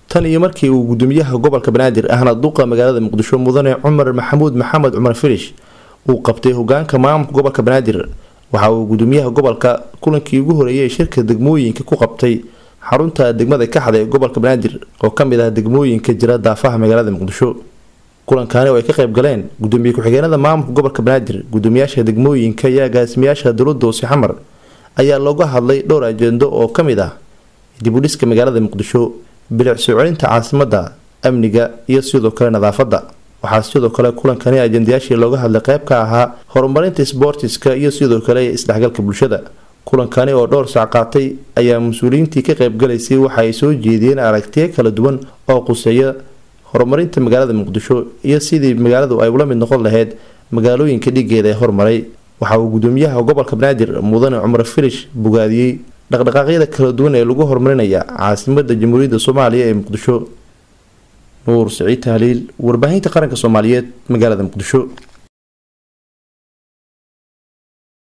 tan iyo markii uu gudoomiyaha gobolka banaadir ahna duqa magaalada muqdisho mudane cumar maxamuud maxamed cumar filish uu qabtay hogaanka maamulka gobolka banaadir waxa uu gudoomiyaha gobolka kulankii ugu horeeyay shirka degmooyinka ku qabtay xarunta degmada kaxda ee gobolka banaadir oo kamid ah degmooyinka jira daafaha magaalada muqdisho kulankaani oo ay ka qayb galeen gudoomiye ku-xigeenada maamulka gobolka banaadir gudoomiyaasha degmooyinka iyo agaasimayaasha dowlada hoose xamar ayaa looga hadlay dhowr ajendo oo kamid ah dibudhiska magaalada muqdisho bilic soo celinta caasimada amniga iyo sidoo kale nadaafada waxaa sidoo kale kulankani ajendayaashii looga hadlay qeyb ka ahaa horumarinta sboortiska iyo sidoo kale isdhexgalka bulshada kulankani oo dhowr sac qaatay ayaa mas-uuliyiintii ka qaybgalaysay waxa ay soo jeediyeen aragtiyo kala duwan oo quseeya horumarinta magaalada muqdisho iyo sidii magaaladu ay ula mid noqon lahayd magaalooyinka dhigeeda ee hormaray waxa uu gudoomiyaha gobolka banaadir mudane cumar filish bogaadiyey dhaqdhaqaaqyada kala duwan ee lagu horumarinaya caasimada jamhuuriyadda soomaaliya ee muqdisho nuur siciid tahliil warbaahinta qaranka soomaaliyeed magaalada muqdisho